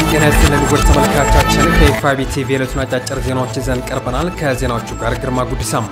ጤና ይስጥልን ውድ ተመልካቾቻችን ከኤፍቢ ቲቪ የዕለቱን አጫጭር ዜናዎች ይዘን ቀርበናል። ከዜናዎቹ ጋር ግርማ ጉዲሳም።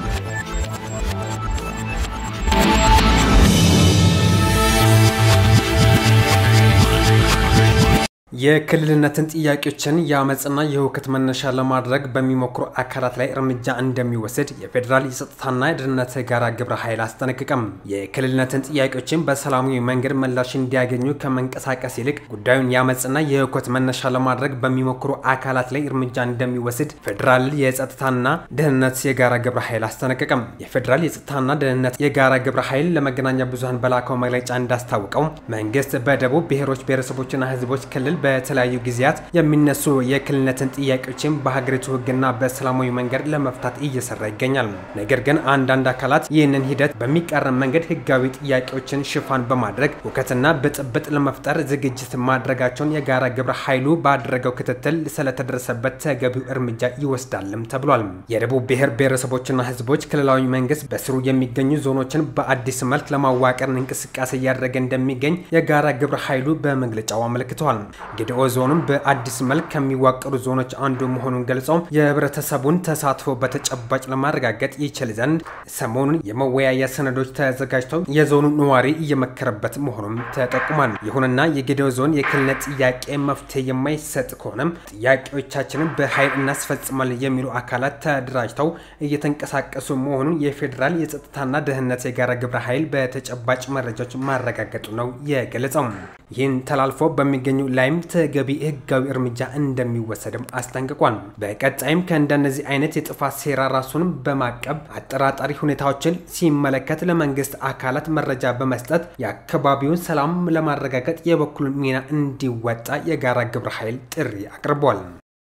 የክልልነትን ጥያቄዎችን የአመፅና የሁከት መነሻ ለማድረግ በሚሞክሩ አካላት ላይ እርምጃ እንደሚወስድ የፌዴራል የጸጥታና የደህንነት ጋራ ግብረ ኃይል አስጠነቅቀም። የክልልነትን ጥያቄዎችን በሰላማዊ መንገድ ምላሽ እንዲያገኙ ከመንቀሳቀስ ይልቅ ጉዳዩን የአመፅና የሁከት መነሻ ለማድረግ በሚሞክሩ አካላት ላይ እርምጃ እንደሚወስድ ፌዴራል የጸጥታና ደህንነት የጋራ ግብረ ኃይል አስጠነቀቀም። የፌዴራል የጸጥታና ደህንነት የጋራ ግብረ ኃይል ለመገናኛ ብዙኃን በላከው መግለጫ እንዳስታወቀው መንግስት በደቡብ ብሔሮች ብሔረሰቦችና ህዝቦች ክልል በተለያዩ ጊዜያት የሚነሱ የክልልነትን ጥያቄዎችን በሀገሪቱ ህግና በሰላማዊ መንገድ ለመፍታት እየሰራ ይገኛል። ነገር ግን አንዳንድ አካላት ይህንን ሂደት በሚቃረን መንገድ ህጋዊ ጥያቄዎችን ሽፋን በማድረግ ሁከትና ብጥብጥ ለመፍጠር ዝግጅት ማድረጋቸውን የጋራ ግብረ ኃይሉ ባደረገው ክትትል ስለተደረሰበት ተገቢው እርምጃ ይወስዳልም ተብሏል። የደቡብ ብሔር ብሔረሰቦችና ህዝቦች ክልላዊ መንግስት በስሩ የሚገኙ ዞኖችን በአዲስ መልክ ለማዋቀር እንቅስቃሴ እያደረገ እንደሚገኝ የጋራ ግብረ ኃይሉ በመግለጫው አመልክተዋል። ጌዲኦ ዞንም በአዲስ መልክ ከሚዋቀሩ ዞኖች አንዱ መሆኑን ገልጸው የህብረተሰቡን ተሳትፎ በተጨባጭ ለማረጋገጥ ይችል ዘንድ ሰሞኑን የመወያያ ሰነዶች ተዘጋጅተው የዞኑ ነዋሪ እየመከረበት መሆኑም ተጠቁሟል። ይሁንና የጌዲኦ ዞን የክልልነት ጥያቄ መፍትሄ የማይሰጥ ከሆነም ጥያቄዎቻችንን በኃይል እናስፈጽማለን የሚሉ አካላት ተደራጅተው እየተንቀሳቀሱ መሆኑን የፌዴራል የጸጥታና ደህንነት የጋራ ግብረ ኃይል በተጨባጭ መረጃዎች ማረጋገጡ ነው የገለጸው። ይህን ተላልፎ በሚገኙ ላይም ተገቢ ህጋዊ እርምጃ እንደሚወሰድም አስጠንቅቋል። በቀጣይም ከእንደነዚህ አይነት የጥፋት ሴራ ራሱን በማቀብ አጠራጣሪ ሁኔታዎችን ሲመለከት ለመንግስት አካላት መረጃ በመስጠት የአካባቢውን ሰላም ለማረጋገጥ የበኩሉን ሚና እንዲወጣ የጋራ ግብረ ኃይል ጥሪ አቅርቧል።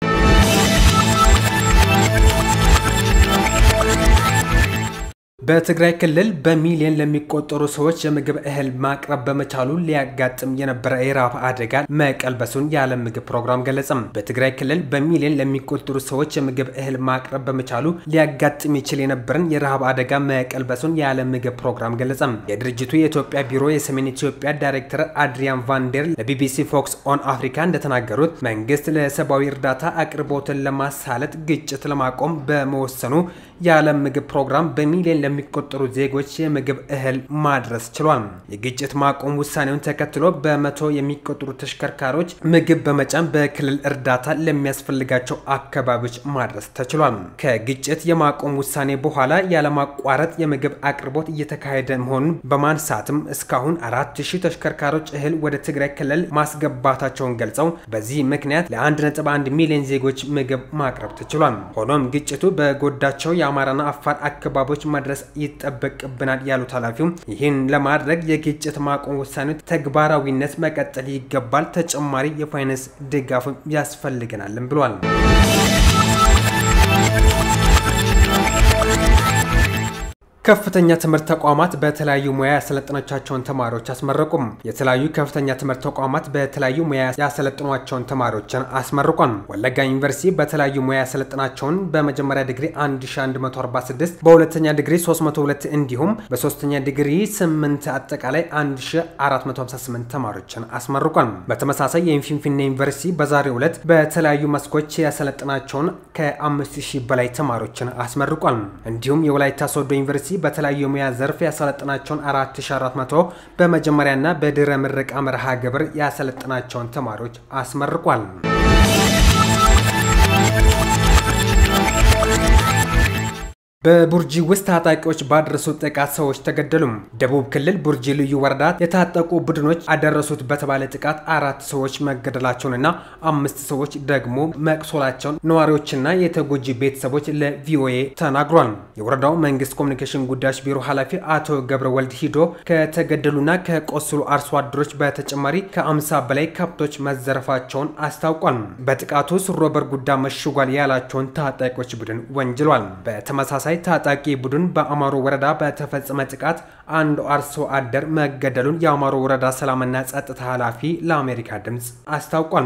በትግራይ ክልል በሚሊዮን ለሚቆጠሩ ሰዎች የምግብ እህል ማቅረብ በመቻሉ ሊያጋጥም የነበረ የረሃብ አደጋ መቀልበሱን የዓለም ምግብ ፕሮግራም ገለጸም። በትግራይ ክልል በሚሊዮን ለሚቆጠሩ ሰዎች የምግብ እህል ማቅረብ በመቻሉ ሊያጋጥም ይችል የነበረን የረሃብ አደጋ መቀልበሱን የዓለም ምግብ ፕሮግራም ገለጸም። የድርጅቱ የኢትዮጵያ ቢሮ የሰሜን ኢትዮጵያ ዳይሬክተር አድሪያን ቫንዴር ለቢቢሲ ፎክስ ኦን አፍሪካ እንደተናገሩት መንግስት ለሰብአዊ እርዳታ አቅርቦትን ለማሳለጥ ግጭት ለማቆም በመወሰኑ የዓለም ምግብ ፕሮግራም በሚሊዮን ለሚቆጠሩ ዜጎች የምግብ እህል ማድረስ ችሏል። የግጭት ማቆም ውሳኔውን ተከትሎ በመቶ የሚቆጠሩ ተሽከርካሪዎች ምግብ በመጫን በክልል እርዳታ ለሚያስፈልጋቸው አካባቢዎች ማድረስ ተችሏል። ከግጭት የማቆም ውሳኔ በኋላ ያለማቋረጥ የምግብ አቅርቦት እየተካሄደ መሆኑን በማንሳትም እስካሁን አራት ሺህ ተሽከርካሪዎች እህል ወደ ትግራይ ክልል ማስገባታቸውን ገልጸው በዚህ ምክንያት ለ1.1 ሚሊዮን ዜጎች ምግብ ማቅረብ ተችሏል። ሆኖም ግጭቱ በጎዳቸው የአማራና አፋር አካባቢዎች መድረስ ይጠበቅብናል ያሉት ኃላፊው ይህን ለማድረግ የግጭት ማቆም ውሳኔ ተግባራዊነት መቀጠል ይገባል፣ ተጨማሪ የፋይናንስ ድጋፍ ያስፈልገናልም ብሏል። ከፍተኛ ትምህርት ተቋማት በተለያዩ ሙያ ያሰለጠኖቻቸውን ተማሪዎች አስመረቁም። የተለያዩ ከፍተኛ ትምህርት ተቋማት በተለያዩ ሙያ ያሰለጥኗቸውን ተማሪዎችን አስመርቋል። ወለጋ ዩኒቨርሲቲ በተለያዩ ሙያ ያሰለጥናቸውን በመጀመሪያ ዲግሪ 1146፣ በሁለተኛ ዲግሪ 302 እንዲሁም በሶስተኛ ዲግሪ 8 አጠቃላይ 1458 ተማሪዎችን አስመርቋል። በተመሳሳይ የፊንፊኔ ዩኒቨርሲቲ በዛሬው ዕለት በተለያዩ መስኮች ያሰለጥናቸውን ከ5000 በላይ ተማሪዎችን አስመርቋል። እንዲሁም የወላይታ ሶዶ ዩኒቨርሲቲ በተለያዩ የሙያ ዘርፍ ያሰለጥናቸውን 4400 በመጀመሪያና በድህረ ምረቃ መርሃ ግብር ያሰለጥናቸውን ተማሪዎች አስመርቋል። በቡርጂ ውስጥ ታጣቂዎች ባደረሱት ጥቃት ሰዎች ተገደሉ። ደቡብ ክልል ቡርጂ ልዩ ወረዳ የታጠቁ ቡድኖች አደረሱት በተባለ ጥቃት አራት ሰዎች መገደላቸውንና አምስት ሰዎች ደግሞ መቁሰላቸውን ነዋሪዎችና የተጎጂ ቤተሰቦች ለቪኦኤ ተናግሯል። የወረዳው መንግስት ኮሚኒኬሽን ጉዳዮች ቢሮ ኃላፊ አቶ ገብረ ወልድ ሂዶ ከተገደሉና ከቆሰሉ አርሶ አደሮች በተጨማሪ ከአምሳ በላይ ከብቶች መዘረፋቸውን አስታውቋል። በጥቃቱ ስሮበር ጉዳ መሽጓል ያላቸውን ታጣቂዎች ቡድን ወንጅሏል። በተመሳሳይ ታጣቂ ቡድን በአማሮ ወረዳ በተፈጸመ ጥቃት አንድ አርሶ አደር መገደሉን የአማሮ ወረዳ ሰላምና ጸጥታ ኃላፊ ለአሜሪካ ድምፅ አስታውቋል።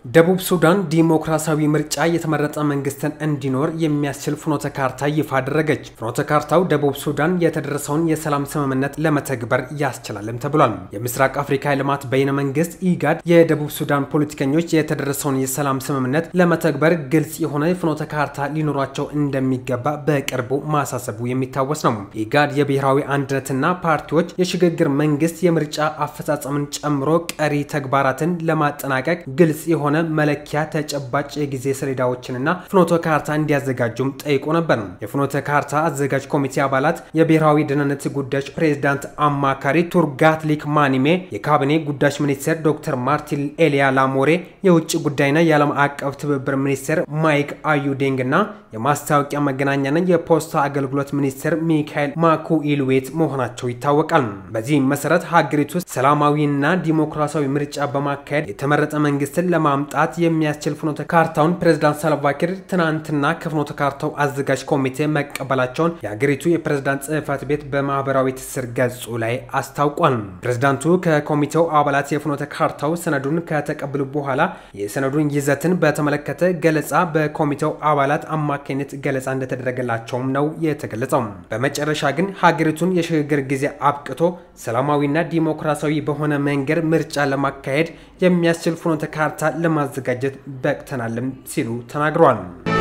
ደቡብ ሱዳን ዲሞክራሲያዊ ምርጫ የተመረጠ መንግስትን እንዲኖር የሚያስችል ፍኖተ ካርታ ይፋ አደረገች። ፍኖተ ካርታው ደቡብ ሱዳን የተደረሰውን የሰላም ስምምነት ለመተግበር ያስችላልም ተብሏል። የምስራቅ አፍሪካ ልማት በይነ መንግስት ኢጋድ የደቡብ ሱዳን ፖለቲከኞች የተደረሰውን የሰላም ስምምነት ለመተግበር ግልጽ የሆነ ፍኖተ ካርታ ሊኖሯቸው እንደሚገባ በቅርቡ ማሳሰቡ የሚታወስ ነው። ኢጋድ የብሔራዊ አንድነትና ፓርቲዎች የሽግግር መንግስት የምርጫ አፈጻጸምን ጨምሮ ቀሪ ተግባራትን ለማጠናቀቅ ግልጽ የሆነ መለኪያ ተጨባጭ የጊዜ ሰሌዳዎችንና ፍኖተ ካርታ እንዲያዘጋጁም ጠይቆ ነበር። የፍኖተ ካርታ አዘጋጅ ኮሚቴ አባላት የብሔራዊ ደህንነት ጉዳዮች ፕሬዝዳንት አማካሪ ቱርጋትሊክ ማኒሜ፣ የካቢኔ ጉዳዮች ሚኒስቴር ዶክተር ማርቲን ኤሊያ ላሞሬ፣ የውጭ ጉዳይና የዓለም አቀፍ ትብብር ሚኒስቴር ማይክ አዩዴንግ እና የማስታወቂያ መገናኛና የፖስታ አገልግሎት ሚኒስቴር ሚካኤል ማኩኢልዌት መሆናቸው ይታወቃል። በዚህ መሰረት ሀገሪቱ ሰላማዊና ዲሞክራሲያዊ ምርጫ በማካሄድ የተመረጠ መንግስትን ለማምጣት የሚያስችል ፍኖተ ካርታውን ፕሬዝዳንት ሳልቫኪር ትናንትና ከፍኖተ ካርታው አዘጋጅ ኮሚቴ መቀበላቸውን የሀገሪቱ የፕሬዝዳንት ጽህፈት ቤት በማህበራዊ ትስስር ገጹ ላይ አስታውቋል። ፕሬዝዳንቱ ከኮሚቴው አባላት የፍኖተ ካርታው ሰነዱን ከተቀበሉ በኋላ የሰነዱን ይዘትን በተመለከተ ገለጻ በኮሚቴው አባላት አማካኝነት ገለጻ እንደተደረገላቸውም ነው የተገለጸው። በመጨረሻ ግን ሀገሪቱን የሽግግር ጊዜ አብቅቶ ሰላማዊና ዲሞክራሲያዊ በሆነ መንገድ ምርጫ ለማካሄድ የሚያስችል ፍኖተ ካርታ ለማዘጋጀት በቅተናልም ሲሉ ተናግረዋል።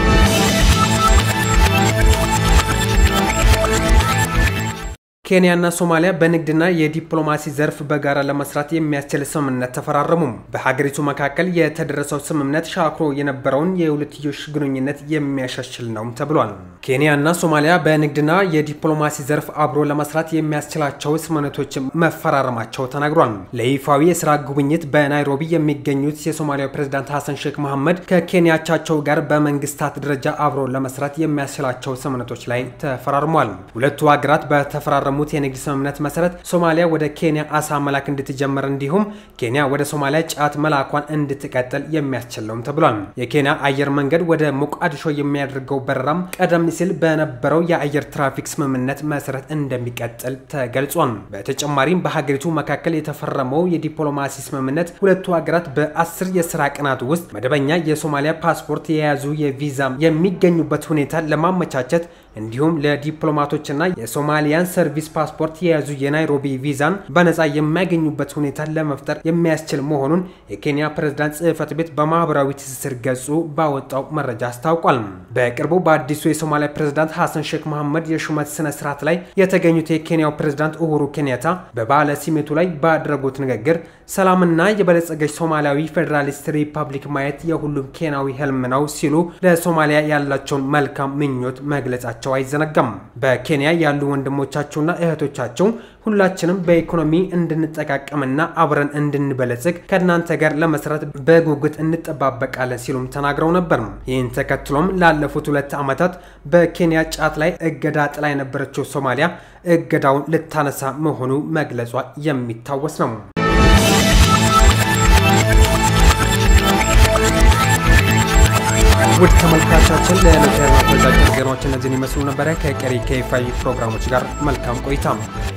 ኬንያና ሶማሊያ በንግድና የዲፕሎማሲ ዘርፍ በጋራ ለመስራት የሚያስችል ስምምነት ተፈራረሙ። በሀገሪቱ መካከል የተደረሰው ስምምነት ሻክሮ የነበረውን የሁለትዮሽ ግንኙነት የሚያሻሽል ነው ተብሏል። ኬንያና ሶማሊያ በንግድና የዲፕሎማሲ ዘርፍ አብሮ ለመስራት የሚያስችላቸው ስምምነቶች መፈራረማቸው ተናግሯል። ለይፋዊ የስራ ጉብኝት በናይሮቢ የሚገኙት የሶማሊያው ፕሬዝዳንት ሐሰን ሼክ መሐመድ ከኬንያቻቸው ጋር በመንግስታት ደረጃ አብሮ ለመስራት የሚያስችላቸው ስምምነቶች ላይ ተፈራርሟል። ሁለቱ ሀገራት በተፈራረሙ ሙት የንግድ ስምምነት መሰረት ሶማሊያ ወደ ኬንያ አሳ መላክ እንድትጀምር እንዲሁም ኬንያ ወደ ሶማሊያ ጫት መላኳን እንድትቀጥል የሚያስችል ነውም ተብሏል። የኬንያ አየር መንገድ ወደ ሞቃዲሾ የሚያደርገው በረራም ቀደም ሲል በነበረው የአየር ትራፊክ ስምምነት መሰረት እንደሚቀጥል ተገልጿል። በተጨማሪም በሀገሪቱ መካከል የተፈረመው የዲፕሎማሲ ስምምነት ሁለቱ ሀገራት በአስር የስራ ቀናት ውስጥ መደበኛ የሶማሊያ ፓስፖርት የያዙ የቪዛ የሚገኙበት ሁኔታ ለማመቻቸት እንዲሁም ለዲፕሎማቶችና የሶማሊያን ሰርቪስ ፓስፖርት የያዙ የናይሮቢ ቪዛን በነፃ የሚያገኙበት ሁኔታ ለመፍጠር የሚያስችል መሆኑን የኬንያ ፕሬዝዳንት ጽህፈት ቤት በማህበራዊ ትስስር ገጹ ባወጣው መረጃ አስታውቋል። በቅርቡ በአዲሱ የሶማሊያ ፕሬዝዳንት ሐሰን ሼክ መሐመድ የሹመት ስነ ስርዓት ላይ የተገኙት የኬንያው ፕሬዝዳንት ኡሁሩ ኬንያታ በባለ ሲመቱ ላይ ባደረጉት ንግግር ሰላምና የበለጸገች ሶማሊያዊ ፌዴራሊስት ሪፐብሊክ ማየት የሁሉም ኬንያዊ ህልም ነው ሲሉ ለሶማሊያ ያላቸውን መልካም ምኞት መግለጻቸው አይዘነጋም። በኬንያ ያሉ ወንድሞቻቸውና እህቶቻቸው ሁላችንም በኢኮኖሚ እንድንጠቃቀምና አብረን እንድንበለጽግ ከእናንተ ጋር ለመስራት በጉጉት እንጠባበቃለን ሲሉም ተናግረው ነበር። ይህን ተከትሎም ላለፉት ሁለት ዓመታት በኬንያ ጫት ላይ እገዳ ጥላ የነበረችው ሶማሊያ እገዳውን ልታነሳ መሆኑ መግለጿ የሚታወስ ነው። ውድ ተመልካቻችን ለዕለቱ ያልናቸው አጫጭር ዜናዎች እነዚህን ይመስሉ ነበረ። ከቀሪ ከይፋይ ፕሮግራሞች ጋር መልካም ቆይታ